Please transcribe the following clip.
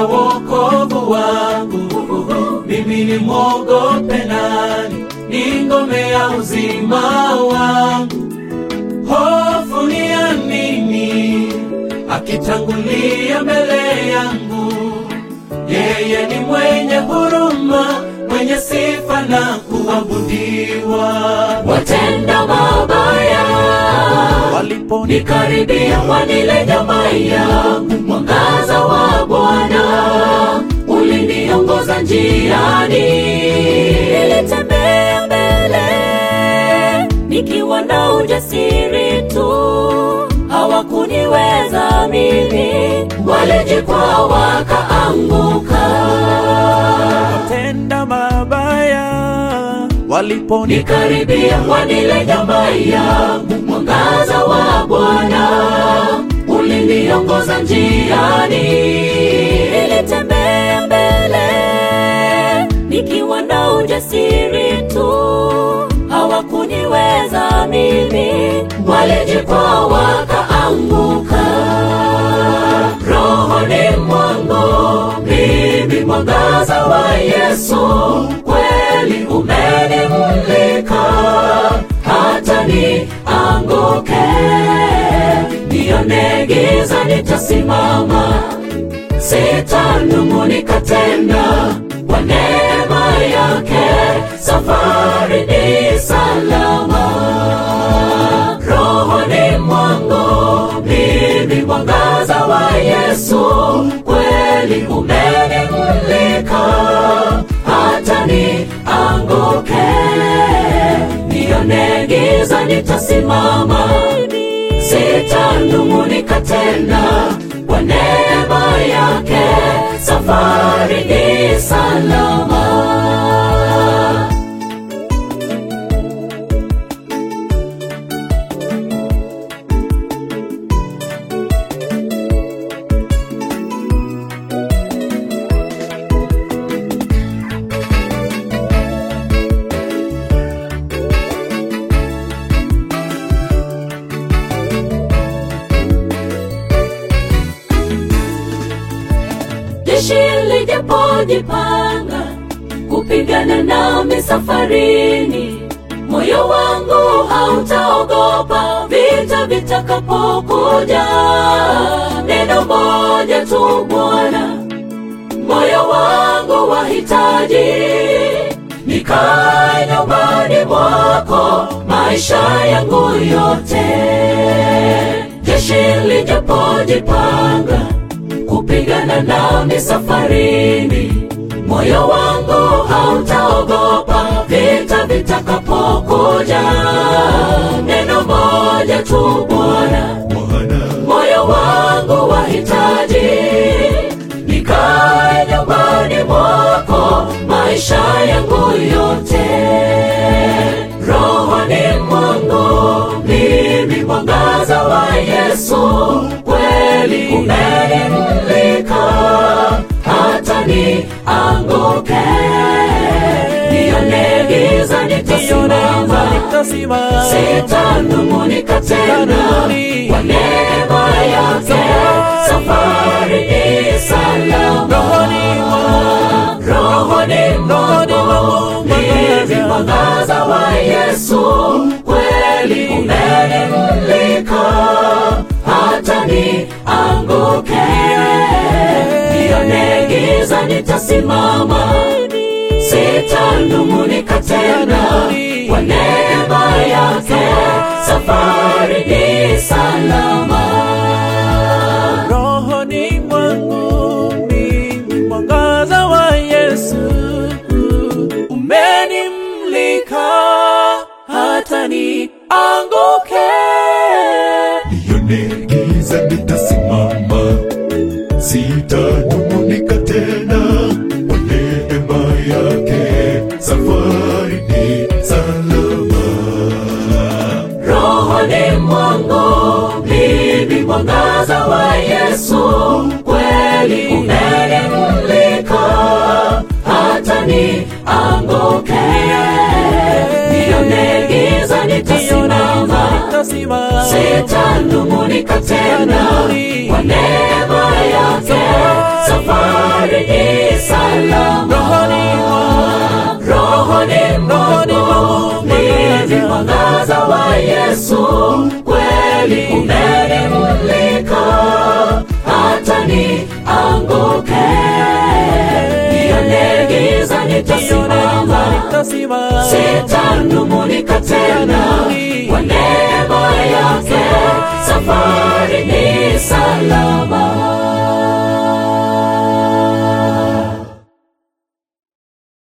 ya wokovu wangu. Mimi ni mwogope nani? Ni ngome ya uzima wangu. Hofu ni ya nini? Akitangulia mbele yangu. Yeye ni mwenye huruma, mwenye sifa na kuabudiwa. watenda mabaya Waliponikaribia wanile nyama yangu, mwangaza wa Bwana uliniongoza njiani. Nilitembea mbele nikiwa na ujasiri tu, hawakuniweza mimi, walijikwaa wakaanguka. tenda mabaya waliponikaribia Nikaribia wanile nyama yangu, mwangaza wa Bwana uliniongoza njiani. Nilitembea mbele nikiwa na ujasiri tu, hawakuniweza mimi, walijikwaa wakaanguka. Rohoni mwangu mimi mwangaza wa Yesu kweli umenimulika, hata nianguke nione giza, nitasimama sitanung'unika tena, kwa neema yake safari ni salama. Rohoni mwangu mimi mwangaza wa Yesu kweli umenimulika, hata nianguke nione giza, nitasimama sitanung'unika tena, kwa neema yake safari ni salama. jeshi lijapojipanga kupigana nami safarini, moyo wangu hautaogopa vita vitakapokuja. Neno moja tu Bwana, moyo wangu wahitaji, nikae nyumbani mwako maisha yangu yote. Jeshi lijapojipanga kupigana nami safarini, moyo wangu hautaogopa vita vitakapokuja. Neno moja tu Bwana, moyo wangu wahitaji, nikae nyumbani mwako maisha yangu yote. Rohoni mwangu mimi mwangaza wa Yesu kweli umenimulika, hata nianguke nione giza, nitasimama sitanung'unika tena, kwa neema yake safari ni salama. Rohoni mwangu mimi mwangaza wa Yesu kweli umenimulika, hata nianguke nione giza, nitasimama sitanung'unika tena, kwa neema yake safari ni salama. rohoni mwangu mimi mwangaza wa Yesu umenimlika hata nianguke nione giza nitasimama, sitanung'unika tena, kwa neema yake safari ni salama. rohoni mwangu mimi mwangaza wa Yesu kweli umenimulika, hata nianguke nione giza, nitasimama sitanung'unika tena, kwa neema yake safari ni salama rohoni mwangu rohoni Rohoni mwangu mwangu mimi mwangaza wa Yesu kweli umenimulika hata nianguke nione giza nitasimama nitasimama sitanung'unika tena kwa neema yake safari ni salama